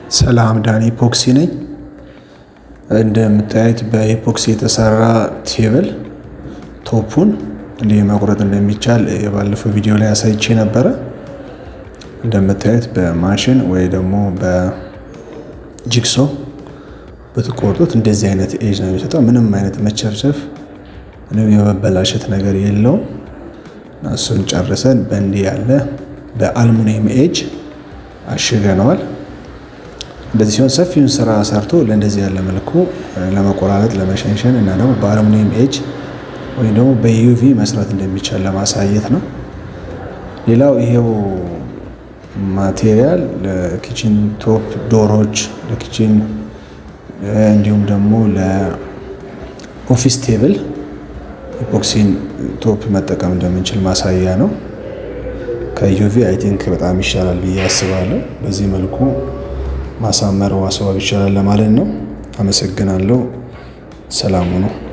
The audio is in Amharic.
ሰላም ዳኒ ኢፖክሲ ነኝ። እንደምታዩት በኢፖክሲ የተሰራ ቴብል ቶፑን እንዲህ መቁረጥ እንደሚቻል የባለፈው ቪዲዮ ላይ አሳይቼ ነበረ። እንደምታዩት በማሽን ወይ ደግሞ በጂግሶ ብትቆርጡት እንደዚህ አይነት ኤጅ ነው የሚሰጠው። ምንም አይነት መቸርቸፍ ምንም የመበላሸት ነገር የለውም። እሱን ጨርሰን በእንዲህ ያለ በአልሙኒየም ኤጅ አሽገነዋል። እንደዚህ ሲሆን ሰፊውን ስራ ሰርቶ ለእንደዚህ ያለ መልኩ ለመቆራረጥ ለመሸንሸን እና ደግሞ በአልሙኒየም ኤጅ ወይም ደግሞ በዩቪ መስራት እንደሚቻል ለማሳየት ነው። ሌላው ይሄው ማቴሪያል ለኪችን ቶፕ ዶሮች፣ ለኪችን እንዲሁም ደግሞ ለኦፊስ ቴብል ኢፖክሲን ቶፕ መጠቀም እንደምንችል ማሳያ ነው። ከዩቪ አይ ቲንክ በጣም ይሻላል ብዬ አስባለሁ። በዚህ መልኩ ማሳመር ማስዋብ ይቻላል ለማለት ነው። አመሰግናለሁ። ሰላሙ ነው።